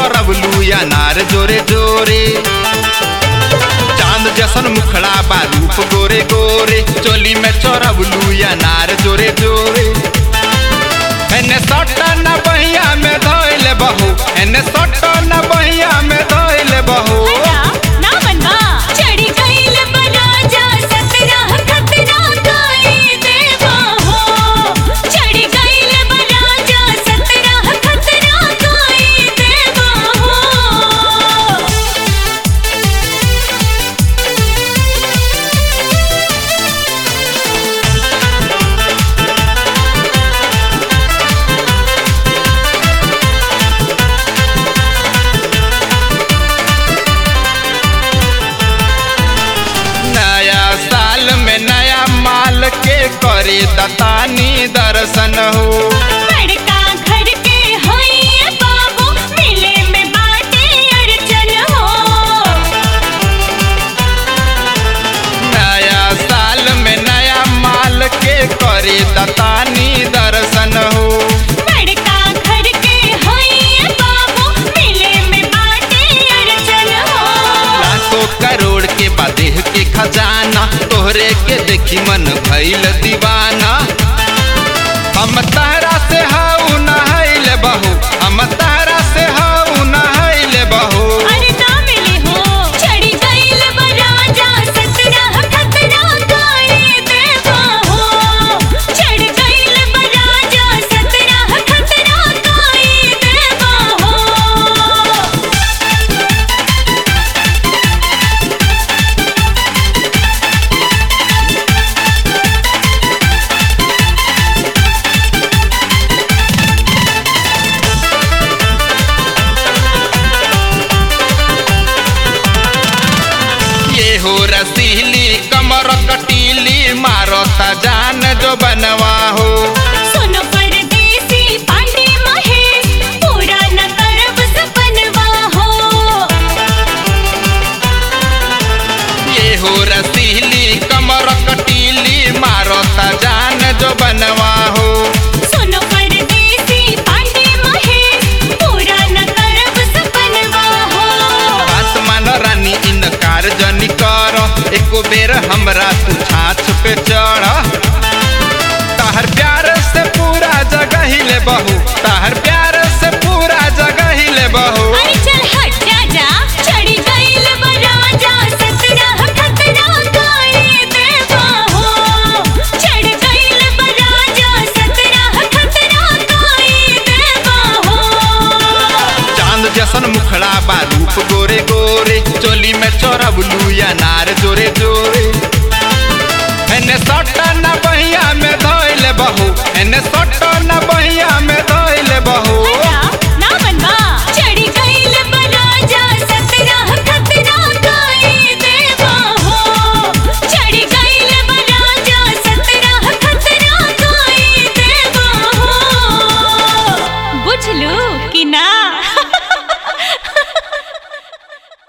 चोरवलू या नार जोरे जोरे चांद जसन मुखड़ा बा रूप गोरे गोरे चोली में चोरवलू या नार जोरे जोरे एने सट्टा न बहिया में धोइले बहू एने सट्टा न बहिया में धोइले बहू हटा ना मनवा चढ़ी गईल बराजा सतरह खतरा गाई देवा हो चढ़ी गईल बराजा सतरह खतरा गाई देवा हो नया साल में नया माल के करे दतानी दर्शन हो बड़का घर के होइए बाबू मिले में बाटे अड़चन हो नया साल में नया माल के करे दतानी दर्शन हो बड़का घर के होइए बाबू मिले में बाटे अड़चन हो लाखों करोड़ के बदेह के खजाना तोहरे के देखी मन भइल दीवाना हम तहरा से हाउ नहैल बहू हम तहरा से हाउ नहैल बहू अरे ना मिली हो चढ़ी गईल बराजा सतरह खतरा गाए देवा हो चढ़ गईल बराजा सतरह खतरा गाए देवा हो ये हो रसीली कमर कटीली मारता जान जो बनवा हो सुनो परदेसी पांडे महेश पूरा न करब सपनवा हो ये हो रसीली कमर कटीली मारता जान जो बनवा हो सुनो परदेसी पांडे महेश पूरा न करब सपनवा हो आसमान रानी इनकार जनी कर एको बेर हमरा तू छाछ पे चढ़ तहर प्यार से पूरा जगह हिले बहू तहर प्यार से पूरा जगह हिले बहू अरे चल हट जा जा चढ़ी गईल बराजा सतरह खतरा गाए देवा हो चढ़ गईल बराजा सतरह खतरा गाए देवा हो चांद जसन मुखड़ा बा रूप गोरे गोरे चोली में चोरबलू या नार जोरे जोरे एने सट्टा न बहिया में धोइले बहू एने सट्टा न बहिया में धोइले बहू